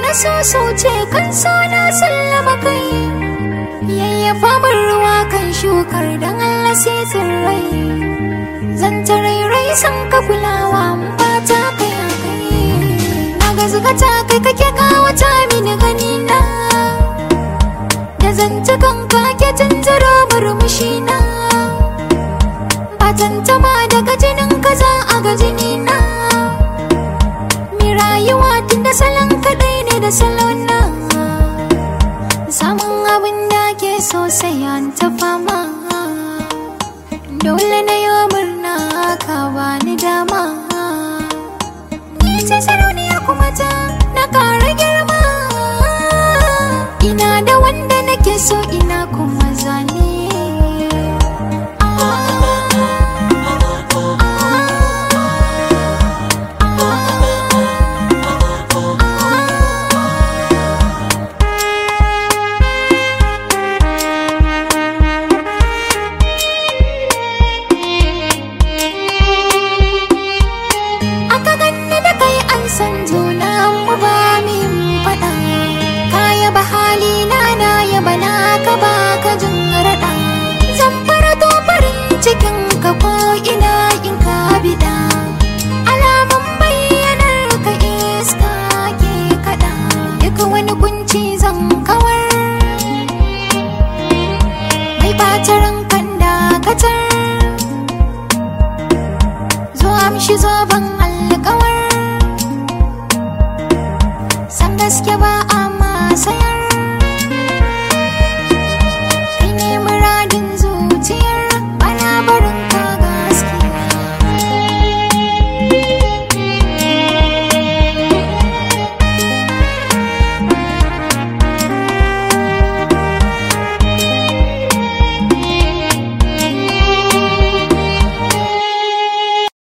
na so ce kan so na sallama kai yayyafa min ruwa kan shukar dan Allah sai tsirrai zan tarairai san ka kulawa mun fata kai a kai na ga zukata kai kake kawata mini gani na da zance kan kake tunzuro murmushi na ba tantama daga jinin kaza a ga jini na mi rayuwa tun da salon kadai ne da salon na samun abin da ke so sai an ta fama dole na yi murna ka bani dama ni ce sarauniya kuma ta na kara girma ina da wanda nake so ina kuma zane aka ganni da kai an san juna mu ba min faɗa ka yaba hali na na yaba na ka ba ka jin raɗa zan fara to farin cikin ka ko ina in ka bida alamun bayyanar ka iska ke kaɗa duka wani kunci zan kawar mai ɓata rankan dakatar zo amshi zoben alkawar san gaske ba a masaya